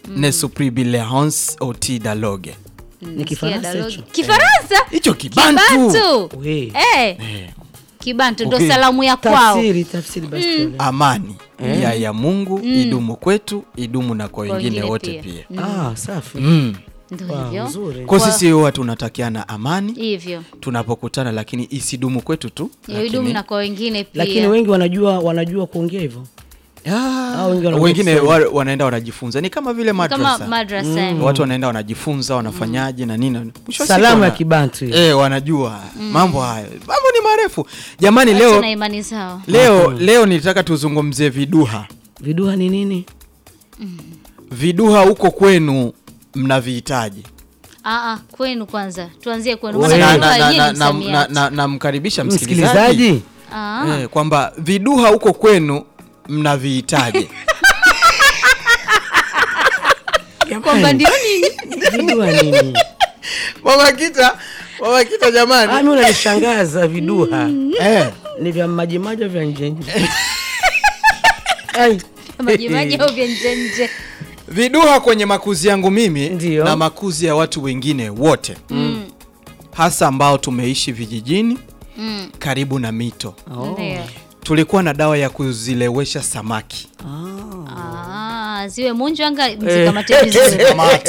ne supri bilehons oti daloge Ni Kifaransa Sikia hicho? dialogue. Kifaransa? hicho kibantu Kibantu. We. Eh, Eh, Kibantu ndo Okay. salamu ya kwao. Tafsiri, tafsiri basi tuelewe. amani ya ya mungu idumu kwetu idumu na kwa Kwa wengine wengine wote pia. pia Ah, safi. mm. Ndo Wow, hivyo. nzuri. kwa sisi huwa tunatakiana amani Hivyo. tunapokutana lakini isidumu kwetu tu Idumu lakini- na kwa wengine pia. Lakini wengi wanajua wanajua kuongea hivyo. Ah, Au wengine wanaongea wengine Kiswahili. wa- wanaenda wanajifunza ni kama vile kama madrasa madrasa. watu wanaenda wanajifunza wanafanyaje na nini Mwisho wa siku Salamu ya wana- Kibantu hiyo. eh, wanajua mambo hayo mambo ni marefu jamani Watu leo na imani zao. leo leo nilitaka tuzungumzie viduha Viduha ni nini? viduha huko kwenu mnavihitaji Ah, ah, kwenu kwanza. Tuanzie kwenu. Wewe. Maana na, lugha na, yenyewe na, ni na, na, msamiati. na, namkaribisha msikilizaji Msikilizaji? Ah. eh, kwamba viduha huko kwenu mnavihitaji Kwamba ndio nini? Viduha nini? mama kita mama kita Ah, jamani mimi unanishangaza viduha. eh, Ni vya maji maji au vya nje nje? Ai. Majimaji au vya nje nje. viduha kwenye makuzi yangu mimi Ndio. na makuzi ya watu wengine wote Mm. hasa ambao tumeishi vijijini Mm. karibu na mito Oh. Ndio. tulikuwa na dawa ya kuzilewesha samaki Ah. Ah, ziwe munjwanga mzikamate vizuri.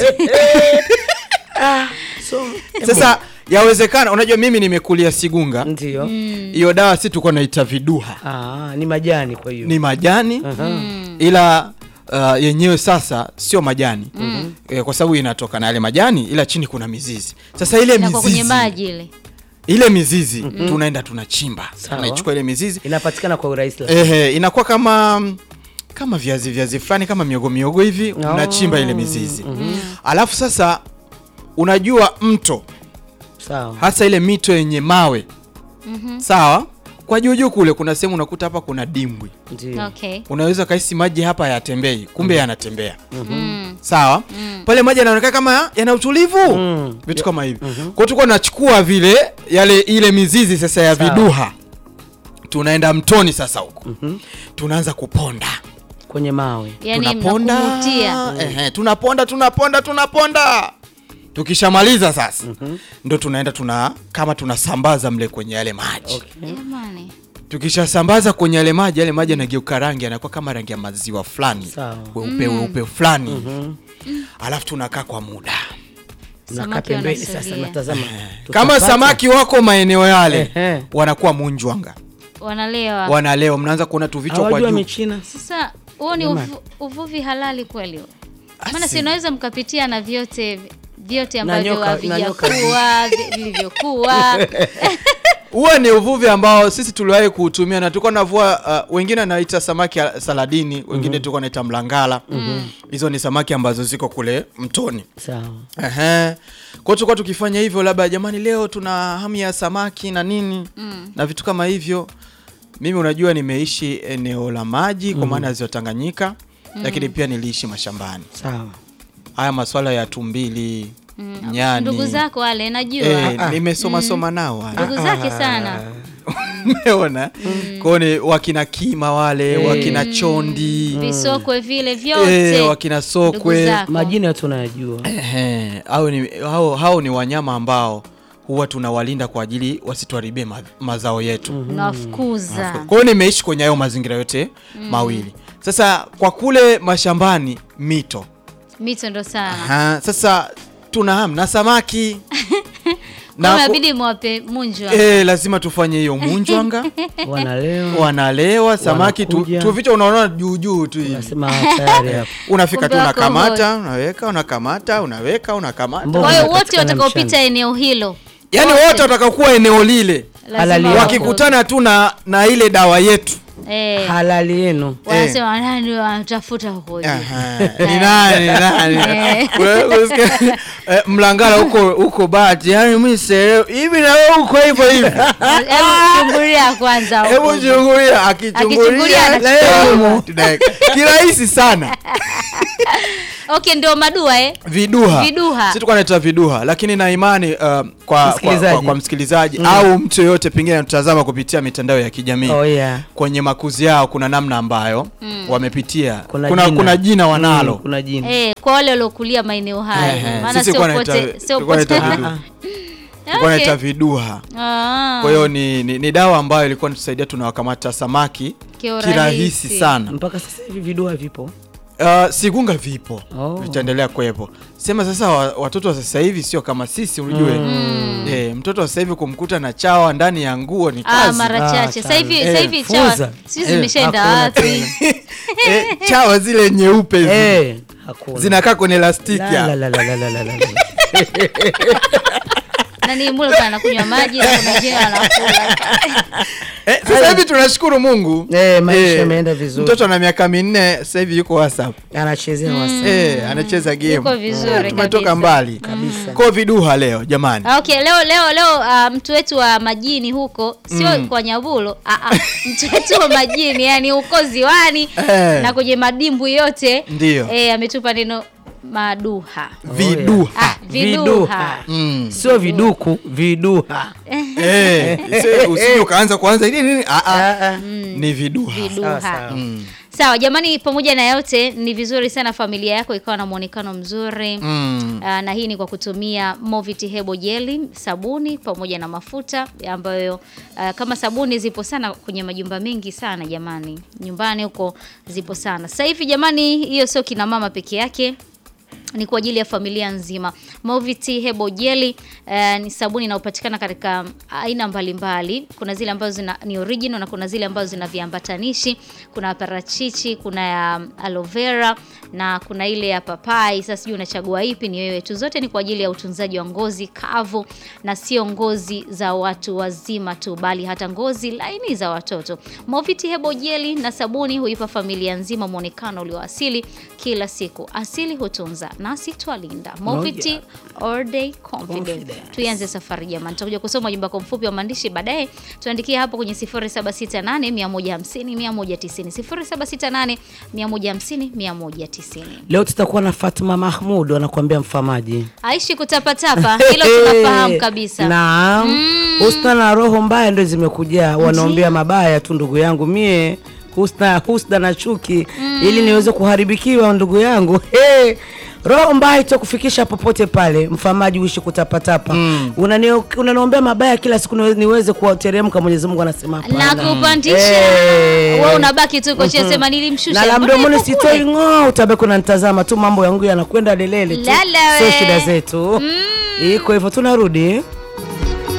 So, sasa yawezekana unajua mimi nimekulia sigunga ndio. hiyo dawa si tulikuwa naita viduha Ah, ni majani kwa hiyo. ni majani Aha. ila uh, yenyewe sasa sio majani e, kwa sababu inatoka na yale majani ila chini kuna mizizi sasa ile Inakuwa kwenye mizizi maji ile. ile mizizi tunaenda tunachimba Sawa. tunaichukua ile mizizi Inapatikana kwa urahisi. lakini. ehe, inakuwa kama kama viazi viazi fulani kama miogo miogo hivi unachimba ile mizizi alafu sasa unajua mto Sawa. hasa ile mito yenye mawe sawa kwa juujuu kule kuna sehemu unakuta hapa kuna dimbwi Ndio. Okay. unaweza kahisi maji hapa yatembei kumbe yanatembea Mm. sawa pale maji yanaonekana kama yana utulivu Mm. vitu kama hivi kwa hiyo tulikuwa tunachukua vile yale ile mizizi sasa ya Sawa. viduha tunaenda mtoni sasa huko tunaanza kuponda Yaani Kwenye mawe. tunaponda mnakumutia. ehe, tunaponda tunaponda tunaponda tukishamaliza sasa ndo tunaenda tuna kama tunasambaza mle kwenye yale maji Okay. Jamani. tukishasambaza kwenye yale maji yale maji yanageuka rangi yanakuwa kama rangi ya maziwa fulani Sawa. weupe weupe fulani hivi. alafu tunakaa kwa muda Nakaa Samaki pembeni sasa wanasogea. natazama. kama Tutapata. samaki wako maeneo yale Ehe. wanakuwa munjwanga Wanalewa. wanaleo mnaanza kuona tu vichwa kwa Hawajua juu michina. Sasa huo ni Jamani. uvu, uvuvi halali kweli? huo? Maana Asi. si unaweza mkapitia na vyote vyote Na ambavyo nyoka- na nyoka. havijakuwa vi- vilivyokuwa. huo ni uvuvi ambao sisi tuliwahi kuutumia na tulikuwa navua uh, wengine anaita samaki ya saladini wengine tulikuwa naita mlangala hizo ni samaki ambazo ziko kule mtoni Sawa. Ehe. Kwa hiyo tulikuwa tukifanya hivyo, labda jamani, leo tuna hamu ya samaki na nini na vitu kama hivyo. Mimi unajua, nimeishi eneo la maji kwa maana ya ziwa Tanganyika, lakini pia niliishi mashambani. Sawa. Haya maswala ya tumbili, nyani, Ndugu zako wale najua. eh, nimesoma soma nao haya. Ndugu zake sana. Umeona? Kwa hiyo ni wakina kima wale, wakina chondi, Visokwe vile vyote. eh, wakina Ndugu sokwe zako. Majina yote unayajua. Ehe, hao ni, hao, hao ni wanyama ambao huwa tunawalinda kwa ajili wasituharibie ma, mazao yetu. Unawafukuza. Kwa hiyo nimeishi kwenye hayo mazingira yote mawili. Sasa kwa kule mashambani mito. Mito ndo sana. Aha, sasa tuna hamu na samaki. Kwa ku- inabidi mwape munjwa. eh, lazima tufanye hiyo munjwanga. Wanalewa. Wanalewa samaki tu, Wanakuja. tu vichwa unaona juu juu tu hivi. Nasema tayari hapo. Unafika tu Kumbe wako unakamata, unaweka, unakamata, unaweka, unakamata. Mboga Kwa hiyo zinapatikana wote watakaopita mchana. eneo hilo Yaani wote watakaokuwa eneo lile Halali lazima yao. wako- wakikutana tu na na ile dawa yetu eh, Halali yenu. wanasema nani wanatafuta huko juu. Aha, ni nani ni nani Eh. Wewe usikie, eh, mlangala huko huko bati yani mimi sielewi hivi na wewe uko hivyo hivi Hebu chungulia kwanza huko. hebu chungulia Akichungulia akichungulia anachukua. leo tunaweka kirahisi sana okay ndio madua eh viduha Viduha. si tulikuwa naita viduha lakini na imani uh, kwa, kwa, Msikilizaji. kwa, kwa msikilizaji au mtu yoyote pengine anatazama kupitia mitandao ya kijamii Oh, yeah. kwenye makuzi yao kuna namna ambayo wamepitia Kuna kuna, jina. kuna jina wanalo Mm, kuna jina. Eh, kwa wale waliokulia maeneo haya Ehe, maana sisi sio kwa naita- pote sio tulikuwa pote naita viduha. Tulikuwa Okay. naita viduha Ah. kwa hiyo ni, ni, ni dawa ambayo ilikuwa inatusaidia tunawakamata samaki Kiurahisi. kirahisi sana mpaka sasa hivi vidua vipo Uh, sigunga vipo Oh. vitaendelea kuwepo sema sasa wa, watoto wa sasa hivi sio kama sisi unajue eh, mtoto wa sasa hivi kumkuta na chawa ndani ya nguo ni Ah, kazi mara Ah, chache sasa hivi sana. sasa Eh, hivi chawa fuza. sijui Eh, zimeshaenda hakuna wapi tena. eh, chawa zile nyeupe hizi Eh, hakuna. zinakaa kwenye lastiki La, la, ya. la, la, la, la, la, la. nani mule kwa anakunywa maji na kuna wengine wanakula eh, sasa hivi tunashukuru Mungu Eh, maisha yameenda vizuri. mtoto ana miaka minne sasa hivi yuko WhatsApp anachezea wasa eh, anacheza game Yuko vizuri Eh, tumetoka kabisa. mbali kabisa kwa viduha leo jamani Ah, Okay, leo leo leo ah, mtu wetu wa majini huko sio kwa Nyabulo, ah, ah, mtu wetu wa majini yani huko ziwani Eh. na kwenye madimbwi yote Ndio. eh, ametupa neno maduha. viduha Ah, viduha. mm. sio viduku viduha eh, si- usije ukaanza kuanza nini nini ah, ah. Ah, ah. ni viduha Viduha. Sawa, sawa. Mm. Sawa jamani, pamoja na yote ni vizuri sana familia yako ikawa na muonekano mzuri Mm. Ah, na hii ni kwa kutumia Movit Hebo Jelly, sabuni pamoja na mafuta ambayo ah, kama sabuni zipo sana kwenye majumba mengi sana jamani, nyumbani huko zipo sana sasa hivi jamani. Hiyo sio kina mama peke yake ni kwa ajili ya familia nzima. Moviti Hebo Jelly eh, ni sabuni inayopatikana katika aina mbalimbali. Kuna zile ambazo zina, ni original na kuna zile ambazo zina viambatanishi. Kuna parachichi, kuna ya aloe vera na kuna ile ya papai. Sasa sijui unachagua ipi, ni wewe tu. Zote ni kwa ajili ya utunzaji wa ngozi kavu na sio ngozi za watu wazima tu, bali hata ngozi laini za watoto. Moviti Hebo Jelly na sabuni huipa familia nzima mwonekano ulioasili kila siku. Asili hutunza nasi twalinda. Moviti all day confident. Confidence. Tuianze safari jamani, tutakuja kusoma ujumbe wako mfupi wa maandishi baadaye. Tuandikie hapo kwenye 0768 150 190 0768 150 190. leo tutakuwa na Fatma Mahmud anakuambia mfamaji Aishi kutapatapa, hilo tunafahamu kabisa. Naam. Husna na roho mbaya ndio zimekuja, wanaombea mabaya tu ndugu yangu mie husna, husna na chuki ili niweze kuharibikiwa ndugu yangu hey. Roho mbaya itakufikisha popote pale, mfamaji uishi kutapatapa mm. Unaniombea mabaya kila siku niwe- niweze kuwateremka. Mwenyezi Mungu anasema na hapana. kupandisha Eh. wewe unabaki tu kocha sema nilimshusha na la Mbona mdomoni yuko sitoi kule? ng'oo, utabaki unanitazama tu, mambo yangu yanakwenda lelele tu, Lala sio we. shida zetu. Iko hivyo, tunarudi